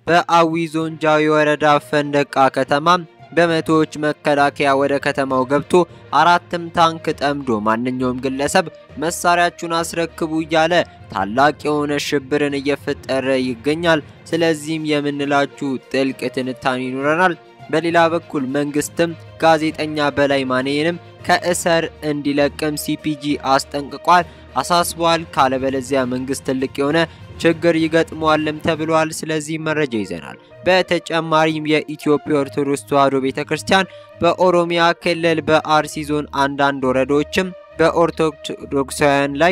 በአዊ ዞን ጃዊ ወረዳ ፈንደቃ ከተማ በመቶዎች መከላከያ ወደ ከተማው ገብቶ አራትም ታንክ ጠምዶ ማንኛውም ግለሰብ መሳሪያችሁን አስረክቡ እያለ ታላቅ የሆነ ሽብርን እየፈጠረ ይገኛል። ስለዚህም የምንላችሁ ጥልቅ ትንታኔ ይኖረናል። በሌላ በኩል መንግስትም ጋዜጠኛ በላይ ማኔንም ከእስር እንዲለቅም ሲፒጂ አስጠንቅቋል፣ አሳስቧል። ካለበለዚያ መንግስት ትልቅ የሆነ ችግር ይገጥመዋልም ተብሏል። ስለዚህ መረጃ ይዘናል። በተጨማሪም የኢትዮጵያ ኦርቶዶክስ ተዋሕዶ ቤተ ክርስቲያን በኦሮሚያ ክልል በአርሲ ዞን አንዳንድ ወረዳዎችም በኦርቶዶክሳውያን ላይ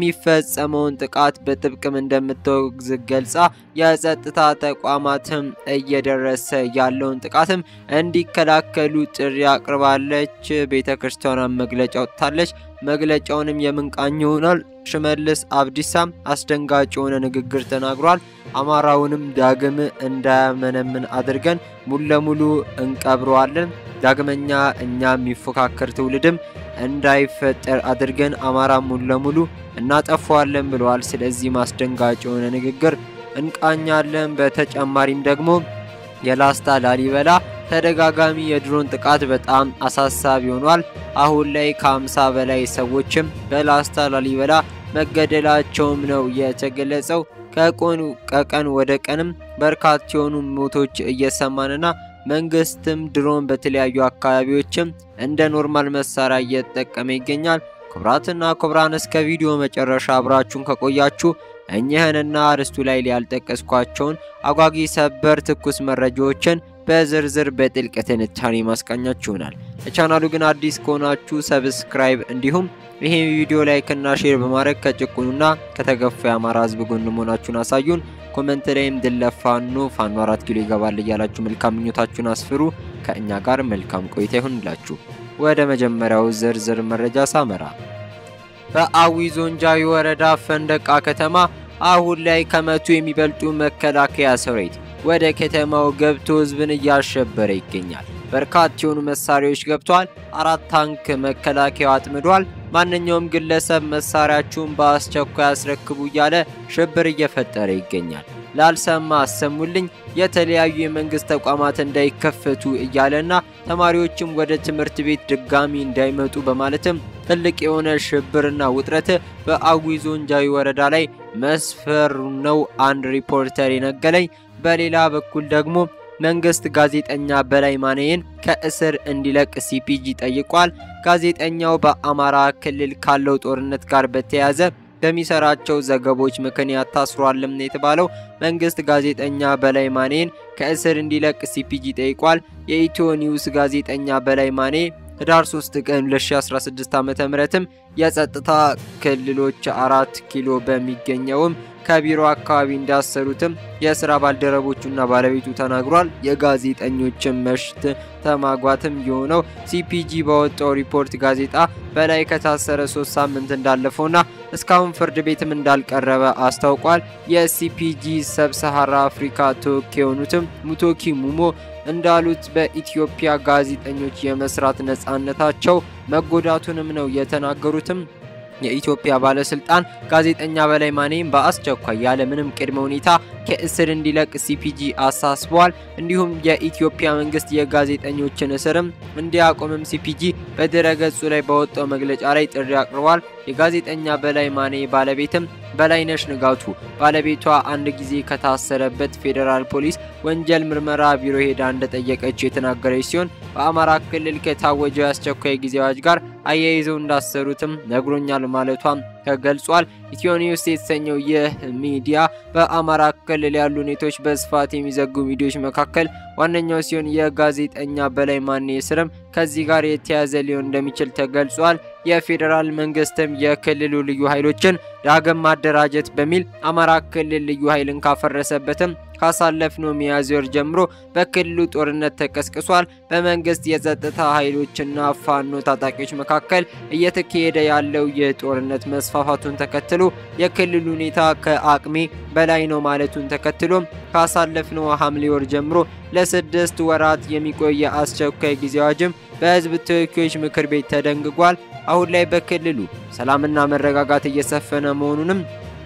የሚፈጸመውን ጥቃት በጥብቅም እንደምትወግዝ ገልጻ የጸጥታ ተቋማትም እየደረሰ ያለውን ጥቃትም እንዲከላከሉ ጥሪ አቅርባለች። ቤተ ክርስቲያኗን መግለጫ ወጥታለች። መግለጫውንም የምንቃኝ ይሆናል። ሽመልስ አብዲሳም አስደንጋጭ የሆነ ንግግር ተናግሯል። አማራውንም ዳግም እንዳያመነምን አድርገን ሙሉ ለሙሉ እንቀብረዋለን። ዳግመኛ እኛ የሚፎካከር ትውልድም እንዳይፈጠር አድርገን አማራ ሙሉ ለሙሉ እናጠፋዋለን ብለዋል። ስለዚህ አስደንጋጭ የሆነ ንግግር እንቃኛለን። በተጨማሪም ደግሞ የላስታ ላሊበላ ተደጋጋሚ የድሮን ጥቃት በጣም አሳሳቢ ሆኗል። አሁን ላይ ከ50 በላይ ሰዎችም በላስታ ላሊበላ መገደላቸውም ነው የተገለጸው። ከቆኑ ከቀን ወደ ቀንም በርካታ የሆኑ ሞቶች እየሰማንና መንግስትም ድሮን በተለያዩ አካባቢዎችም እንደ ኖርማል መሳሪያ እየተጠቀመ ይገኛል። ክቡራትና ክቡራን እስከ ቪዲዮ መጨረሻ አብራችሁን ከቆያችሁ እኚህንና አርስቱ ላይ ያልጠቀስኳቸውን አጓጊ ሰበር ትኩስ መረጃዎችን በዝርዝር በጥልቅ ትንታኔ ማስቃኛችሁ ይሆናል። ለቻናሉ ግን አዲስ ከሆናችሁ ሰብስክራይብ እንዲሁም ይሄን ቪዲዮ ላይክና ሼር በማድረግ ከጭቁኑና ከተገፉ የአማራ ሕዝብ ጎን መሆናችሁን አሳዩን። ኮመንት ላይም ድል ለፋኖ ፋኖ አራት ኪሎ ይገባል እያላችሁ መልካም ምኞታችሁን አስፍሩ። ከእኛ ጋር መልካም ቆይታ ይሁንላችሁ። ወደ መጀመሪያው ዝርዝር መረጃ ሳመራ በአዊ ዞን ጃዊ ወረዳ ፈንደቃ ከተማ አሁን ላይ ከመቶ የሚበልጡ መከላከያ ሰራዊት ወደ ከተማው ገብቶ ህዝብን እያሸበረ ይገኛል። በርካታ የሆኑ መሳሪያዎች ገብተዋል። አራት ታንክ መከላከያው አጥምዷል። ማንኛውም ግለሰብ መሳሪያችሁን በአስቸኳይ አስረክቡ እያለ ሽብር እየፈጠረ ይገኛል። ላልሰማ አሰሙልኝ፣ የተለያዩ የመንግስት ተቋማት እንዳይከፈቱ እያለና ተማሪዎችም ወደ ትምህርት ቤት ድጋሚ እንዳይመጡ በማለትም ትልቅ የሆነ ሽብርና ውጥረት በአዊ ዞን ጃዊ ወረዳ ላይ መስፈሩ ነው አንድ ሪፖርተር የነገለኝ። በሌላ በኩል ደግሞ መንግስት ጋዜጠኛ በላይ ማኔን ከእስር እንዲለቅ ሲፒጂ ጠይቋል። ጋዜጠኛው በአማራ ክልል ካለው ጦርነት ጋር በተያያዘ በሚሰራቸው ዘገቦች ምክንያት ታስሯልም ነው የተባለው። መንግስት ጋዜጠኛ በላይ ማኔን ከእስር እንዲለቅ ሲፒጂ ጠይቋል። የኢትዮ ኒውስ ጋዜጠኛ በላይ ማኔ ህዳር 3 ቀን 2016 ዓ.ም የጸጥታ ክልሎች አራት ኪሎ በሚገኘውም ከቢሮ አካባቢ እንዳሰሩትም የስራ ባልደረቦቹና ባለቤቱ ተናግሯል። የጋዜጠኞችን መሽት ተማጓትም የሆነው ሲፒጂ ባወጣው ሪፖርት ጋዜጣ በላይ ከታሰረ ሶስት ሳምንት እንዳለፈውና እስካሁን ፍርድ ቤትም እንዳልቀረበ አስታውቋል። የሲፒጂ ሰብ ሰሃራ አፍሪካ ተወካይ የሆኑትም ሙቶኪ ሙሞ እንዳሉት በኢትዮጵያ ጋዜጠኞች የመስራት ነጻነታቸው መጎዳቱንም ነው የተናገሩትም። የኢትዮጵያ ባለስልጣን ጋዜጠኛ በላይ ማኔም በአስቸኳይ ያለ ምንም ቅድመ ሁኔታ ከእስር እንዲለቅ ሲፒጂ አሳስበዋል። እንዲሁም የኢትዮጵያ መንግስት የጋዜጠኞችን እስርም እንዲያቆምም ሲፒጂ በድረገጹ ላይ በወጣው መግለጫ ላይ ጥሪ አቅርቧል። የጋዜጠኛ በላይ ማኔ ባለቤትም በላይነሽ ንጋቱ ባለቤቷ አንድ ጊዜ ከታሰረበት ፌዴራል ፖሊስ ወንጀል ምርመራ ቢሮ ሄዳ እንደጠየቀች የተናገረች ሲሆን በአማራ ክልል ከታወጀው የአስቸኳይ ጊዜ አዋጅ ጋር አያይዘው እንዳሰሩትም ነግሮኛል ማለቷም ተገልጿል። ኢትዮ ኒውስ የተሰኘው ይህ ሚዲያ በአማራ ክልል ያሉ ሁኔታዎች በስፋት የሚዘግቡ ሚዲያዎች መካከል ዋነኛው ሲሆን የጋዜጠኛ በላይ ማኔ ስርም ከዚህ ጋር የተያያዘ ሊሆን እንደሚችል ተገልጿል። የፌዴራል መንግስትም የክልሉ ልዩ ኃይሎችን ዳግም ማደራጀት በሚል አማራ ክልል ልዩ ኃይልን ካፈረሰበትም ካሳለፍነው ሚያዝያ ወር ጀምሮ በክልሉ ጦርነት ተቀስቅሷል። በመንግስት የጸጥታ ኃይሎችና ፋኖ ታጣቂዎች መካከል እየተካሄደ ያለው የጦርነት መስፋፋቱን ተከትሎ የክልሉ ሁኔታ ከአቅሜ በላይ ነው ማለቱን ተከትሎም ካሳለፍነው ሐምሌ ወር ጀምሮ ለስድስት ወራት የሚቆየ አስቸኳይ ጊዜ አዋጅም በህዝብ ተወካዮች ምክር ቤት ተደንግጓል። አሁን ላይ በክልሉ ሰላምና መረጋጋት እየሰፈነ መሆኑንም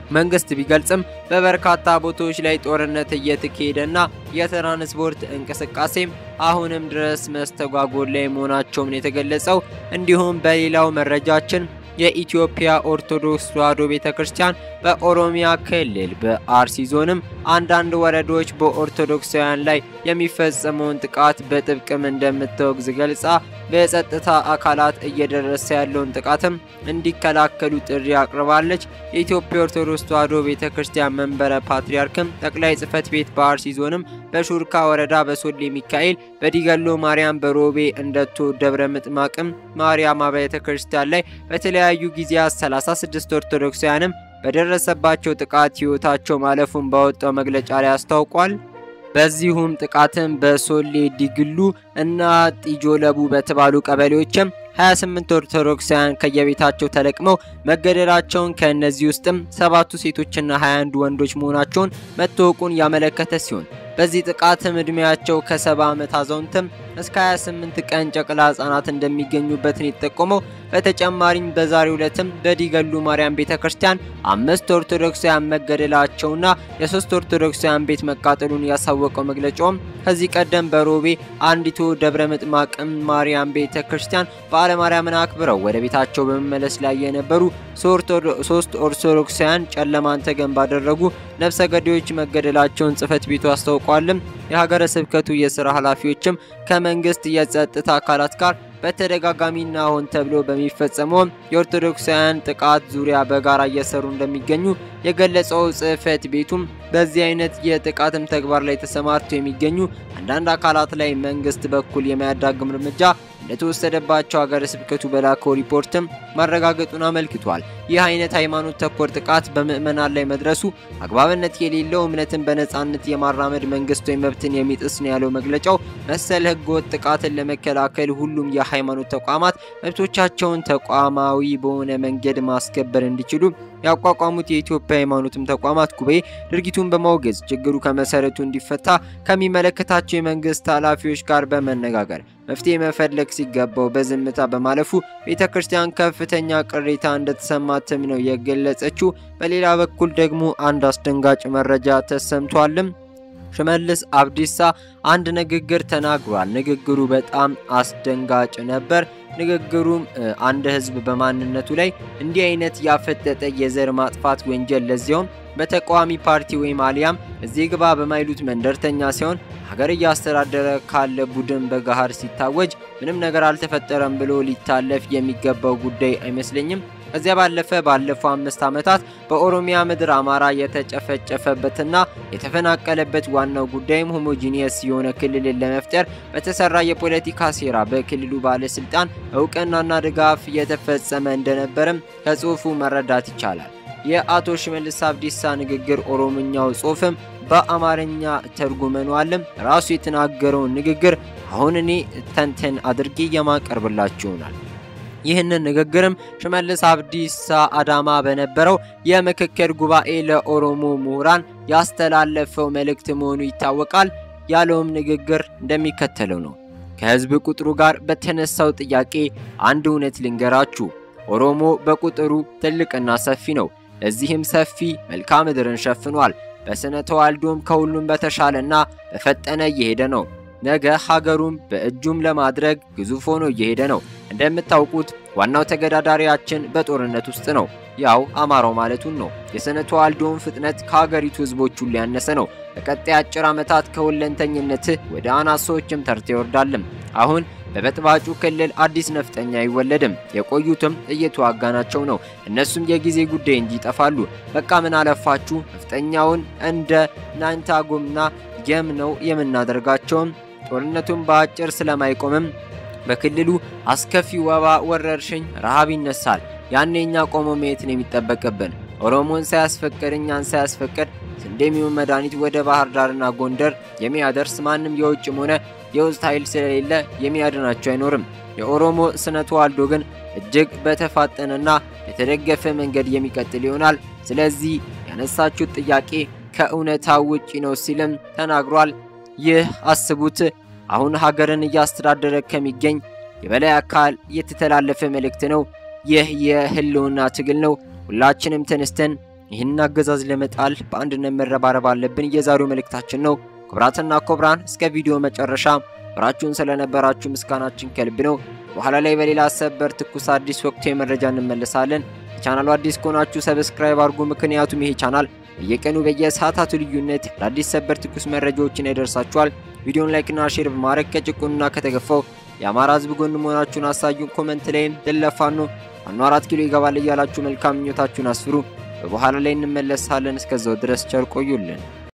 መንግስት ቢገልጽም በበርካታ ቦታዎች ላይ ጦርነት እየተካሄደና የትራንስፖርት እንቅስቃሴም አሁንም ድረስ መስተጓጎል ላይ መሆናቸውም የተገለጸው። እንዲሁም በሌላው መረጃችን የኢትዮጵያ ኦርቶዶክስ ተዋሕዶ ቤተ ክርስቲያን በኦሮሚያ ክልል በአርሲ ዞንም አንዳንድ ወረዳዎች በኦርቶዶክሳውያን ላይ የሚፈጸመውን ጥቃት በጥብቅም እንደምታወግዝ ገልጻ በጸጥታ አካላት እየደረሰ ያለውን ጥቃትም እንዲከላከሉ ጥሪ አቅርባለች። የኢትዮጵያ ኦርቶዶክስ ተዋሕዶ ቤተ ክርስቲያን መንበረ ፓትርያርክም ጠቅላይ ጽሕፈት ቤት በአርሲ ዞንም በሹርካ ወረዳ በሶሌ ሚካኤል፣ በዲገሎ ማርያም፣ በሮቤ እንደቶ ደብረ ምጥማቅም ማርያም አብያተ ክርስቲያን ላይ በተለያዩ ጊዜያት 36 ኦርቶዶክሳውያንም በደረሰባቸው ጥቃት ሕይወታቸው ማለፉን ባወጣው መግለጫ ላይ አስታውቋል። በዚሁም ጥቃትም በሶሌ ዲግሉ እና ጢጆለቡ በተባሉ ቀበሌዎችም 28 ኦርቶዶክሳውያን ከየቤታቸው ተለቅመው መገደላቸውን ከእነዚህ ውስጥም ሰባቱ ሴቶችና 21 ወንዶች መሆናቸውን መታወቁን ያመለከተ ሲሆን በዚህ ጥቃትም ዕድሜያቸው ከ70 ዓመት አዛውንትም እስከ 28 ቀን ጨቅላ ህጻናት እንደሚገኙበትን የተጠቆመው። በተጨማሪም በዛሬው ዕለትም በዲገሉ ማርያም ቤተ ክርስቲያን አምስት ኦርቶዶክሳውያን መገደላቸውና የሶስት ኦርቶዶክሳውያን ቤት መቃጠሉን ያሳወቀው መግለጫውም ከዚህ ቀደም በሮቤ አንዲቱ ደብረ ምጥማቅም ማርያም ቤተ ክርስቲያን በዓለ ማርያምን አክብረው ወደ ቤታቸው በመመለስ ላይ የነበሩ ሶስት ኦርቶዶክሳውያን ጨለማን ተገን ባደረጉ ነፍሰ ገዳዮች መገደላቸውን ጽሕፈት ቤቱ አስታውቋልም። የሀገረ ስብከቱ የስራ ኃላፊዎችም ከመንግስት የጸጥታ አካላት ጋር በተደጋጋሚና ሆን ተብሎ በሚፈጸመው የኦርቶዶክሳውያን ጥቃት ዙሪያ በጋራ እየሰሩ እንደሚገኙ የገለጸው ጽሕፈት ቤቱም በዚህ አይነት የጥቃትም ተግባር ላይ ተሰማርተው የሚገኙ አንዳንድ አካላት ላይ መንግስት በኩል የማያዳግም እርምጃ እንደተወሰደባቸው ሀገረ ስብከቱ በላከው ሪፖርትም ማረጋገጡን አመልክቷል። ይህ አይነት ሃይማኖት ተኮር ጥቃት በምዕመናን ላይ መድረሱ አግባብነት የሌለው እምነትን በነጻነት የማራመድ መንግስታዊ መብትን የሚጥስ ነው ያለው መግለጫው መሰል ህገወጥ ጥቃትን ለመከላከል ሁሉም የሃይማኖት ተቋማት መብቶቻቸውን ተቋማዊ በሆነ መንገድ ማስከበር እንዲችሉ ያቋቋሙት የኢትዮጵያ ሃይማኖትም ተቋማት ጉባኤ ድርጊቱን በማውገዝ ችግሩ ከመሰረቱ እንዲፈታ ከሚመለከታቸው የመንግስት ኃላፊዎች ጋር በመነጋገር መፍትሄ መፈለግ ሲገባው በዝምታ በማለፉ ቤተ ክርስቲያን ከፍተኛ ቅሬታ እንደተሰማትም ነው የገለጸችው። በሌላ በኩል ደግሞ አንድ አስደንጋጭ መረጃ ተሰምቷልም። ሽመልስ አብዲሳ አንድ ንግግር ተናግሯል። ንግግሩ በጣም አስደንጋጭ ነበር። ንግግሩም አንድ ህዝብ በማንነቱ ላይ እንዲህ አይነት ያፈጠጠ የዘር ማጥፋት ወንጀል ለዚያውም በተቃዋሚ ፓርቲ ወይም አሊያም እዚህ ግባ በማይሉት መንደርተኛ ሲሆን ሀገር እያስተዳደረ ካለ ቡድን በገሃድ ሲታወጅ ምንም ነገር አልተፈጠረም ብሎ ሊታለፍ የሚገባው ጉዳይ አይመስለኝም። ከዚያ ባለፈ ባለፈው አምስት ዓመታት በኦሮሚያ ምድር አማራ የተጨፈጨፈበትና የተፈናቀለበት ዋናው ጉዳይም ሆሞጂኒየስ የሆነ ክልልን ለመፍጠር በተሰራ የፖለቲካ ሴራ በክልሉ ባለስልጣን እውቅናና ድጋፍ የተፈጸመ እንደነበረም ከጽሑፉ መረዳት ይቻላል። የአቶ ሽመልስ አብዲሳ ንግግር ኦሮምኛው ጽሑፍም በአማርኛ ተርጉመኗልም። ራሱ የተናገረውን ንግግር አሁን እኔ ተንተን አድርጌ የማቀርብላችሁ ይሆናል። ይህንን ንግግርም ሽመልስ አብዲሳ አዳማ በነበረው የምክክር ጉባኤ ለኦሮሞ ምሁራን ያስተላለፈው መልእክት መሆኑ ይታወቃል። ያለውም ንግግር እንደሚከተለው ነው። ከህዝብ ቁጥሩ ጋር በተነሳው ጥያቄ አንድ እውነት ልንገራችሁ። ኦሮሞ በቁጥሩ ትልቅና ሰፊ ነው። ለዚህም ሰፊ መልክዓ ምድርን ሸፍኗል። በስነ ተዋልዶም ከሁሉም በተሻለና በፈጠነ እየሄደ ነው። ነገ ሀገሩም በእጁም ለማድረግ ግዙፍ ሆኖ እየሄደ ነው። እንደምታውቁት ዋናው ተገዳዳሪያችን በጦርነት ውስጥ ነው። ያው አማራው ማለቱን ነው። የስነ ተዋልዶውን ፍጥነት ከሀገሪቱ ህዝቦች ሁሉ ያነሰ ነው። በቀጣይ አጭር ዓመታት ከሁለንተኝነትህ ወደ አናሳዎችም ተርታ ይወርዳልም። አሁን በበጥባጩ ክልል አዲስ ነፍጠኛ አይወለድም። የቆዩትም እየተዋጋናቸው ነው። እነሱም የጊዜ ጉዳይ እንጂ ይጠፋሉ። በቃ ምን አለፋችሁ ነፍጠኛውን እንደ ናንታጎምና የም ነው የምናደርጋቸውም። ጦርነቱን በአጭር ስለማይቆምም በክልሉ አስከፊ ወባ ወረርሽኝ፣ ረሃብ ይነሳል። ያኔ እኛ ቆሞ ማየት ነው የሚጠበቅብን። ኦሮሞን ሳያስፈቅድ እኛን ሳያስፈቅድ ስንዴ የሚሆን መድኃኒት ወደ ባህር ዳርና ጎንደር የሚያደርስ ማንም የውጭም ሆነ የውስጥ ኃይል ስለሌለ የሚያድናቸው አይኖርም። የኦሮሞ ስነ ተዋልዶ ግን እጅግ በተፋጠነና የተደገፈ መንገድ የሚቀጥል ይሆናል። ስለዚህ ያነሳችሁት ጥያቄ ከእውነታው ውጪ ነው ሲልም ተናግሯል። ይህ አስቡት አሁን ሀገርን እያስተዳደረ ከሚገኝ የበላይ አካል የተተላለፈ መልእክት ነው። ይህ የህልውና ትግል ነው። ሁላችንም ተነስተን ይህንን አገዛዝ ለመጣል በአንድነት መረባረብ አለብን የዛሬው መልእክታችን ነው። ክቡራትና ክቡራን እስከ ቪዲዮ መጨረሻ አብራችሁን ስለነበራችሁ ምስጋናችን ከልብ ነው። በኋላ ላይ በሌላ ሰበር ትኩስ አዲስ ወቅታዊ መረጃ እንመለሳለን። ቻናሉ አዲስ ከሆናችሁ ሰብስክራይብ አድርጉ። ምክንያቱም ይሄ ቻናል በየቀኑ በየሰዓታቱ ልዩነት አዳዲስ ሰበር ትኩስ መረጃዎችን ያደርሳችኋል። ቪዲዮን ላይክና ሼር በማድረግ ከጭቁንና ከተገፋው የአማራ ሕዝብ ጎን መሆናችሁን አሳዩን። ኮመንት ላይም ድለፋኑ ዋና አራት ኪሎ ይገባል እያላችሁ መልካም ምኞታችሁን አስፍሩ። በበኋላ ላይ እንመለሳለን። እስከዛው ድረስ ቸር ቆዩልን።